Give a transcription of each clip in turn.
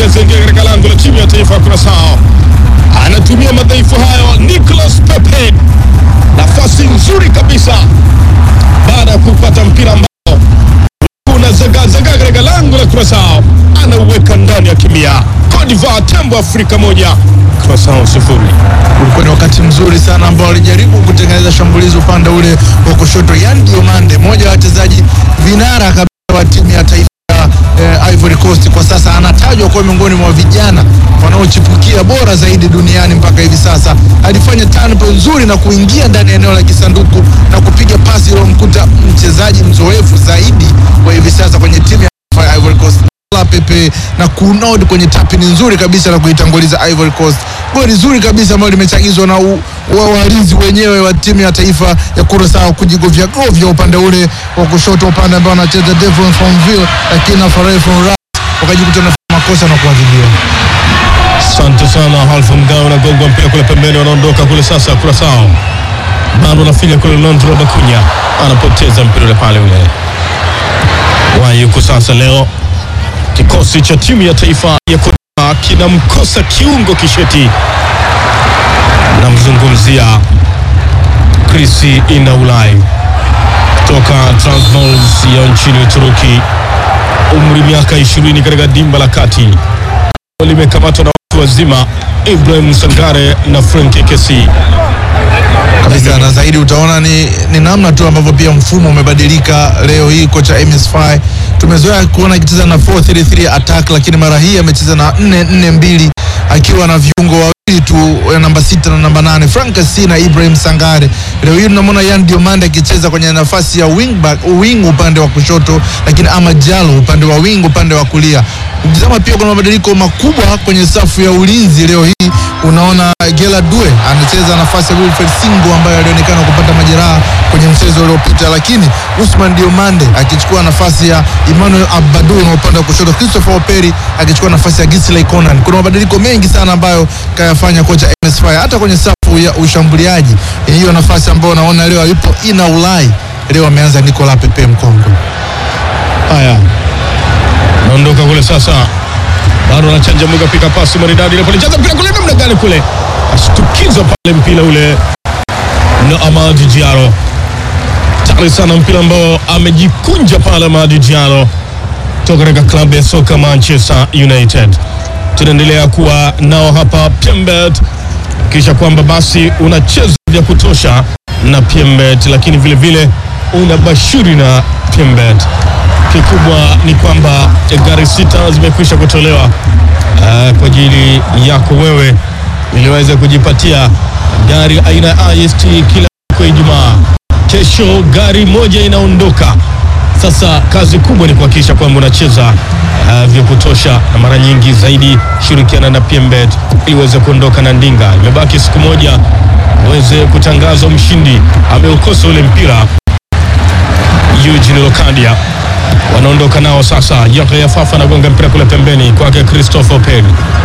zinaingia katika lango la timu ya taifa ya Curaçao. Anatumia madhaifu hayo Nicolas Pepe, nafasi nzuri kabisa baada ya kupata mpira ambao unazagazaga katika lango la Curaçao, anauweka ndani ya kimia. Cote d'Ivoire tembo Afrika moja, Curaçao sifuri. ulikuwa ni wakati mzuri sana ambao walijaribu kutengeneza shambulizi upande ule wa kushoto. Yan Diomande, mmoja wa wachezaji vinara kabisa wa timu ya taifa ya eh, Ivory Coast, kwa sasa anatajwa kuwa miongoni mwa vijana wanaochipukia bora zaidi duniani mpaka hivi sasa. Alifanya turnover nzuri na kuingia ndani ya eneo la kisanduku na kupiga pasi iliyomkuta mchezaji mzoefu zaidi kwa hivi sasa kwenye timu ya taifa ya Ivory Coast la Pepe na kunod kwenye tapini nzuri kabisa na kuitanguliza Ivory Coast. Goli zuri kabisa ambalo limechagizwa na u- wa walinzi wenyewe wa timu ya taifa ya Curaçao kujigovya govya upande ule wa kushoto, upande ambao anacheza Devon Fonville, lakini na Farel Fonras wakajikuta na makosa na kuadhibiwa. Asante sana Halfa Mgao, anagongwa mpira kule pembeni, wanaondoka kule sasa. Curaçao bado anafinya kule, Londro Bakunya anapoteza mpira ule pale ule wayuko sasa. Leo kikosi cha timu ya taifa ya Cote d'Ivoire kinamkosa kiungo kisheti, namzungumzia Krisi Inaulai kutoka Transmals ya nchini Uturuki, umri miaka 20 katika dimba la kati limekamatwa na watu wazima Ibrahim Sangare na Frank Kesi. kabisa na zaidi utaona ni, ni namna tu ambavyo pia mfumo umebadilika leo hii. Kocha MS5 tumezoea kuona akicheza na 433 attack, lakini mara hii amecheza na 442 akiwa na viungo wawili tu eh, namba sita na namba nane Frank Kesi na Ibrahim Sangare. Leo hii tunamwona Yan Diomande akicheza kwenye nafasi ya wing back, wing upande wa kushoto, lakini Amad Diallo upande wa wing upande wa kulia. Ukitazama pia kuna mabadiliko makubwa kwenye safu ya ulinzi leo hii. Unaona Gela Due anacheza nafasi ya Wilfred Singo ambaye alionekana kupata majeraha kwenye mchezo uliopita, lakini Usman Diomande akichukua nafasi ya Emmanuel Abadou na upande wa kushoto, Christopher Operi akichukua nafasi ya Gisley Conan. Kuna mabadiliko mengi sana ambayo kayafanya kocha MS5 hata kwenye safu ya ushambuliaji. Hiyo nafasi ambayo unaona leo yupo Ina Ulai, leo ameanza Nicolas Pepe mkongwe. Haya, naondoka kule sasa, bado anachanja muga, pika pasi maridadi ile pale, cheza mpira kule, namna gani kule, ashtukiza pale mpira ule na Amadi Diallo, tari sana mpira ambao amejikunja pale Amadi Diallo toka katika klabu ya soka Manchester United. Tunaendelea kuwa nao hapa Pembet, kisha kwamba basi unacheza vya kutosha na Pembet, lakini vile vile una bashiri na Pembet. Kikubwa ni kwamba gari sita zimekwisha kutolewa uh, kwa ajili yako wewe ili uweze kujipatia gari aina ya IST kila siku ya Ijumaa. Kesho gari moja inaondoka. Sasa kazi kubwa ni kuhakikisha kwamba unacheza uh, vya kutosha na mara nyingi zaidi, shirikiana na PMBet ili uweze kuondoka na ndinga. Imebaki siku moja uweze kutangazwa mshindi, ameukosa ule mpira. Eugene Lokadia wanaondoka nao sasa. Yahya Fafa anagonga mpira kule pembeni kwake Christopher Peri,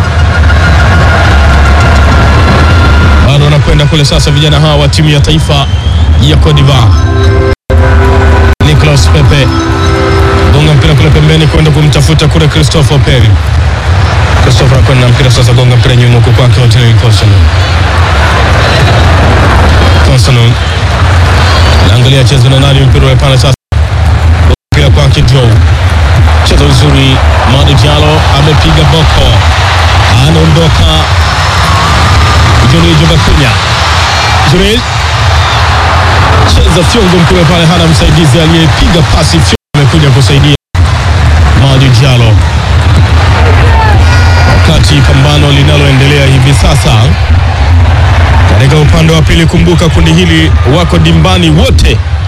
bado wanakwenda kule sasa, vijana hawa wa timu ya taifa ya Cote d'Ivoire. Nicolas Pepe gonga mpira kule pembeni kwenda kumtafuta kule Christopher Peri. Christopher anakwenda na mpira sasa, gonga mpira nyuma huko kwake Otile Kosano. Kosano naangalia chezo na nani mpira ule pale sasa, mpira kwake Joe, cheza uzuri. Madi Diallo amepiga boko, anaondoka Joni Jobakunya Jurel cheza fyongo mpira pale, hana msaidizi aliyepiga pasi. Fyongo amekuja kusaidia Madi Diallo, wakati pambano linaloendelea hivi sasa katika upande wa pili. Kumbuka kundi hili wako dimbani wote